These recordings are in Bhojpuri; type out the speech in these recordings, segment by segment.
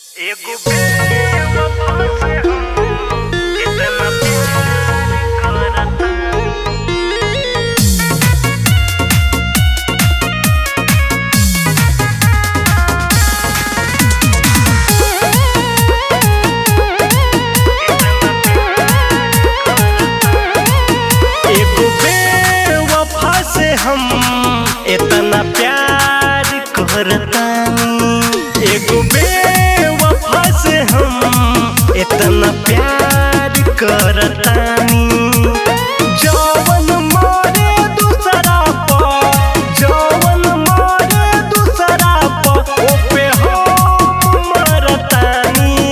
एगो बेवफा से हम इतना प्यार करतानी एगो बेवफा से हम इतना प्यार करतानी एगो बेवफा से हम इतना प्यार करतानी जवन मारे दूसरा पर जवन मारे दूसरा पर ओपे हम मरतानी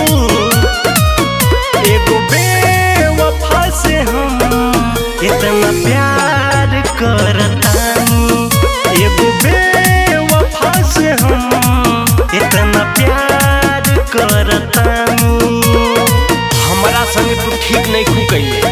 एगो बेवफा से हम इतना प्यार करतानी एगो बेवफा से हम इतना प्यार करतानी हमरा संगे तू ठीक नहीं खू कइले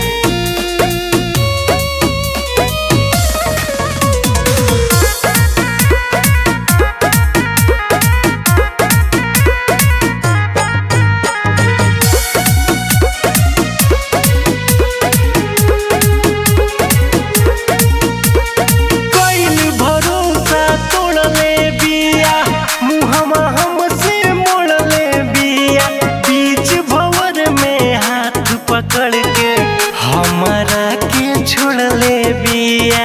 कइल भरोसा तोड़ले बिया मुहमा हमसे मोड़ले बिया बीच भंवर में हाथ पकड़ के हमरा के छोड़ले बिया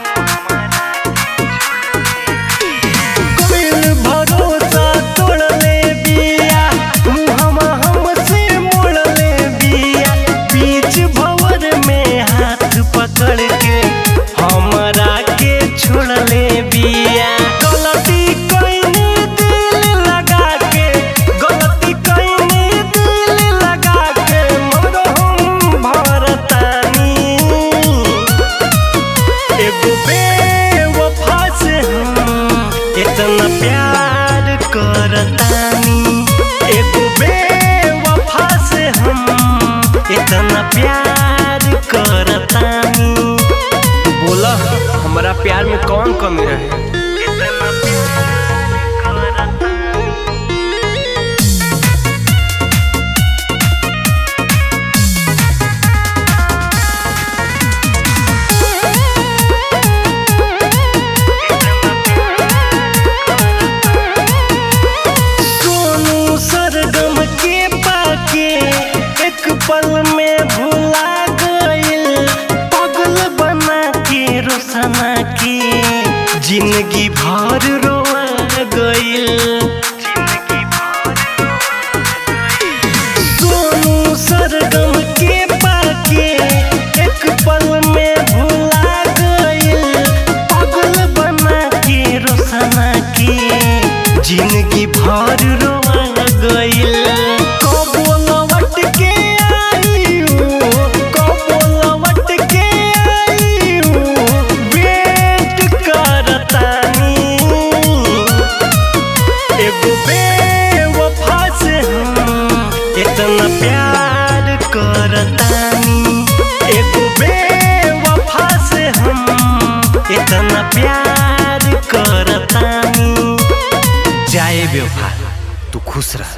कइल भरोसा तोड़ले बिया मुहमा हमसे मोड़ले बिया बीच भंवर में हाथ पकड़ के हमरा के छोड़ले बिया गलती कइनी दिल लगा के गलती कइनी दिल लगा के मरहम भरतानी एगो बेवफा से हम इतना प्यार करतानी एगो बेवफा से हम इतना प्यार करतानी बोला हमारा प्यार में कौन कमी रहे इतना प्यार करतानी सोनू सरगम के पाके एक पल में भुला गइल पागल बना के रोसना के जिंदगी भर रोआ गइल सोनू सरगम के पाके एक पल में भुला गइल पागल बना के रोसना के जिंदगी भर रोआ गइल कबो लौट के आइयो कबो लौट के आइयो वेट करतानी एगो बेवफा से हम इतना प्यार करतानी एगो बेवफा से हम इतना प्यार करतानी जाए बेवफा तू खुश रह